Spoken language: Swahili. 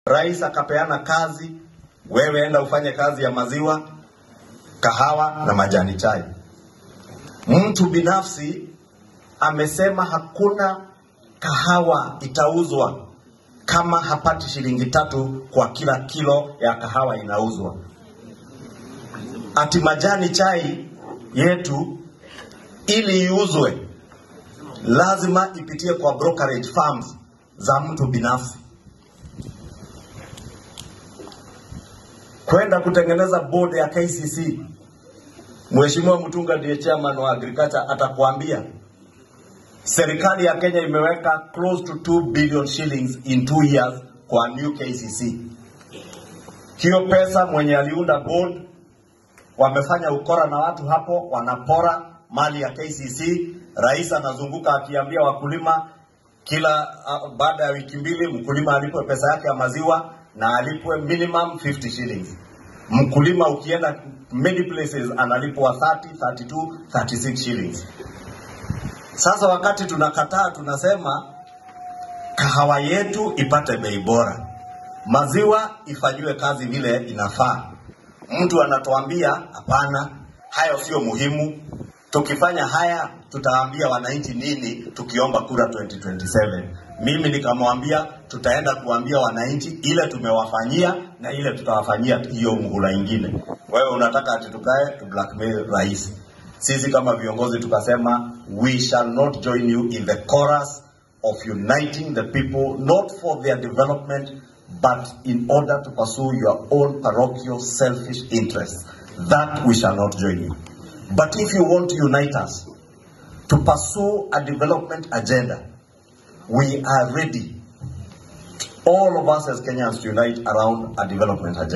rais akapeana kazi, wewe enda ufanye kazi ya maziwa, kahawa na majani chai. Mtu binafsi amesema hakuna kahawa itauzwa kama hapati shilingi tatu kwa kila kilo ya kahawa inauzwa. Ati majani chai yetu ili iuzwe lazima ipitie kwa brokerage firms za mtu binafsi. Kwenda kutengeneza board ya KCC, Mheshimiwa Mutunga ndiye chairman wa agriculture, atakuambia serikali ya Kenya imeweka close to 2 billion shillings in two years kwa new KCC. Hiyo pesa mwenye aliunda board wamefanya ukora na watu hapo, wanapora mali ya KCC. Rais anazunguka akiambia wakulima kila uh, baada ya wiki mbili mkulima alipwe pesa yake ya maziwa na alipwe minimum 50 shillings. Mkulima ukienda many places analipwa 30, 32, 36 shillings. Sasa wakati tunakataa, tunasema kahawa yetu ipate bei bora, maziwa ifanyiwe kazi vile inafaa. Mtu anatuambia hapana, hayo sio muhimu. Tukifanya haya tutaambia wananchi nini tukiomba kura 2027? Mimi nikamwambia tutaenda kuambia wananchi ile tumewafanyia na ile tutawafanyia hiyo muhula ingine. Wewe unataka ati tukae tu blackmail rais? Sisi kama viongozi tukasema we shall not join you in the chorus of uniting the people not for their development but in order to pursue your own parochial selfish interests. That we shall not join you. But if you want to unite us to pursue a development agenda, we are ready, all of us as Kenyans, to unite around a development agenda.